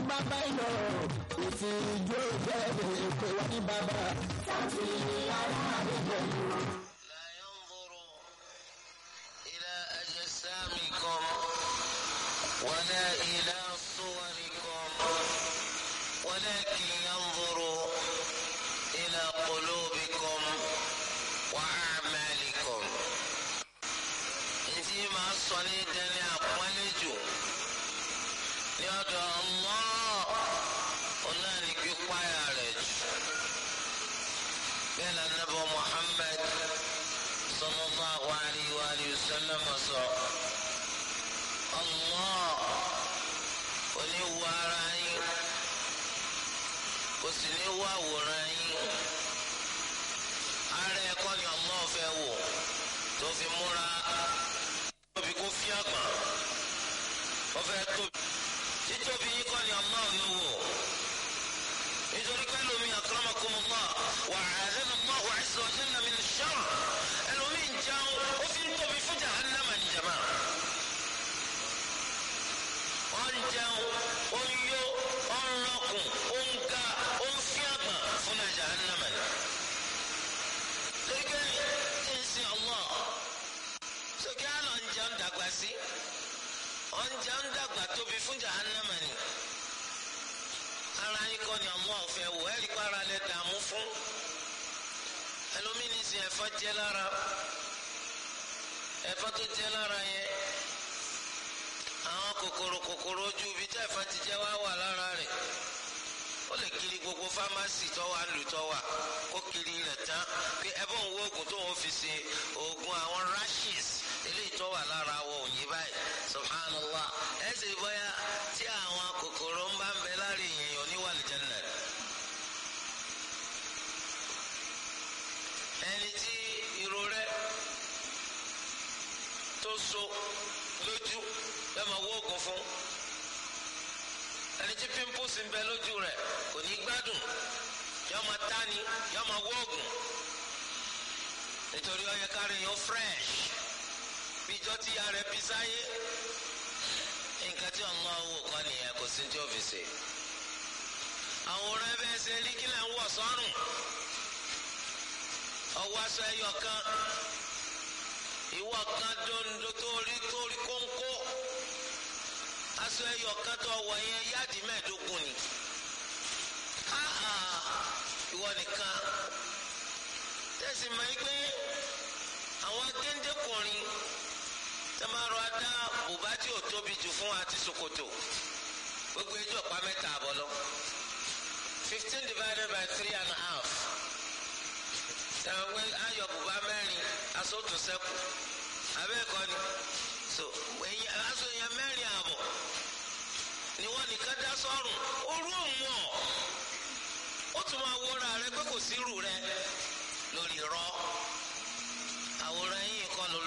bàbá ìlọ ìtìjú ìjẹ́bẹ̀ èkó wọn ní bàbá. Sáàtì aláàbẹ̀bẹ̀ yìí. لا ينظر إلى أجسامكم ولا إلى صوركم ولكن ينظر إلى قلوبكم وأعمالكم إنتي ما صليت لي أقوالجو يا الله قلنا لك يقوى بين النبي محمد صلى الله عليه وآله وسلم صلى الله oníwà ara yín kò sì ní wá àwòrán yín ara ẹ̀kọ́ ni Allah fẹ́ wò tó fi múra tóbi kó fi àgbọ̀n ó fẹ́ tóbi títóbi yín kọ́ ni Allah yóò wò nítorí pé lómi akramakumullah wa a'adana Allahu azza wa jalla min ash-sharr ẹlòmí ń jẹun ó fi ń tóbi fún jahannama ní jama. ó ń jẹun ó ń yó ó ń rọkùn ó ń ga ó ń fi àgbà fún jahannama ní. torí pé ń sin Allah sókè àlọ́ ń jẹun dàgbà sí ó ń jẹun dàgbà tóbi fún jahannama ní ara yín kọ́ ni Allah fẹ́ wò ẹ́ rí para lẹ dààmú fún ẹlòmíní sin ẹ̀fọ́ jẹ́ lára ẹ̀fọ́ tó jẹ́ lára yẹn àwọn kòkòrò kòkòrò ojú ibi tí ẹ̀fọ́ ti jẹ́ wá wà lára rẹ̀ ó lè kiri gbogbo fámásì tó wà lù tó wà kó kiri rẹ̀ tán pé ẹbọn wo oògùn tó wọn fi ṣe oògùn àwọn rashes eléyìí tó wà lára wọ òyìn báyìí subhanallah ẹ sì bóyá tí àwọn kòkòrò ń bá ń bẹ lára èèyàn oníwà lìjẹnà ẹni tí irun rẹ̀ tó so lójú ẹ máa wọ oògùn fún ẹni tí pimples ń bẹ lójú rẹ̀ kò ní gbádùn yọ máa tání yọ máa wọ oògùn nítorí ó yẹ kárí yóò fresh bíjọ́ tí ya rẹ̀ bí sáyé nǹkan tí ọ̀nà owó kan nìyẹn kò sí tí ó fi ṣe àwòrán bẹ́ẹ̀ ṣe rí kí lẹ́ ń wọ̀ sọ́rùn ọwọ́ aṣọ ẹyọ kan ìwọ kan dondo tó rí tó rí kónkó aṣọ ẹyọ kan tó wọ̀ yẹn yáàdì mẹ́ẹ̀ẹ́dógún ni ìwọ nìkan tẹ̀sí máa ń gbé àwọn géńdékùnrin tẹ́márọ̀ adá bùbá tí ò tóbi jù fún àti ṣòkòtò gbogbo ẹjọ́ pa mẹ́ta àbọ̀ lọ fifteen divided by three and a half tẹ̀wé ayọ̀ bùbá mẹ́rin aṣọ tó sẹ́kù abẹ́ẹ̀kọ́ ni so ẹ̀yìn aṣọ yẹn mẹ́rin àbọ̀ ni wọ́n nìkan dá sọ́rùn orú òun ọ̀ ó tún máa wọra rẹ pé kò sí irú rẹ lórí rọ àwòrán yìí kọ́ ló.